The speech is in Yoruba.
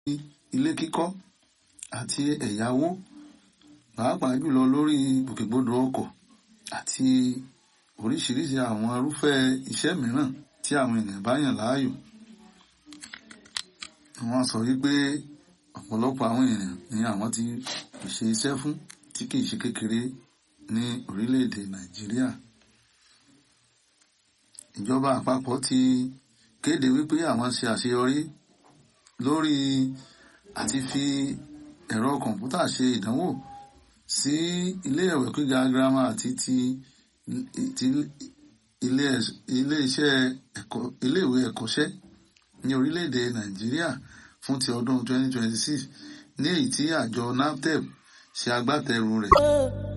ilé kíkọ́ àti ẹ̀yáwó pàápàá jùlọ lórí ìgbòkègbodò ọkọ̀ àti oríṣiríṣi àwọn irúfẹ́ iṣẹ́ mìíràn tí àwọn ènìyàn bá yàn láàyò. Wọ́n sọ wípé ọ̀pọ̀lọpọ̀ àwọn ènìyàn ni àwọn ti pèsè iṣẹ́ fún tí kìí ṣe kékeré ní orílẹ̀-èdè Nàìjíríà. Ìjọba àpapọ̀ ti kéde wípé àwọn ṣe àṣeyọrí lórí àti fi ẹ̀rọ kọ̀ǹpútà ṣe ìdánwò sí ilé ìwé gíga girama àti ti ti ilé ilé iṣẹ́ ẹ̀kọ́ ilé ìwé ẹ̀kọ́ṣẹ́ ní orílẹ̀-èdè Nàìjíríà fún ti ọdún 2026 ní èyí tí àjọ NAFDEP ṣe agbátẹrù rẹ̀.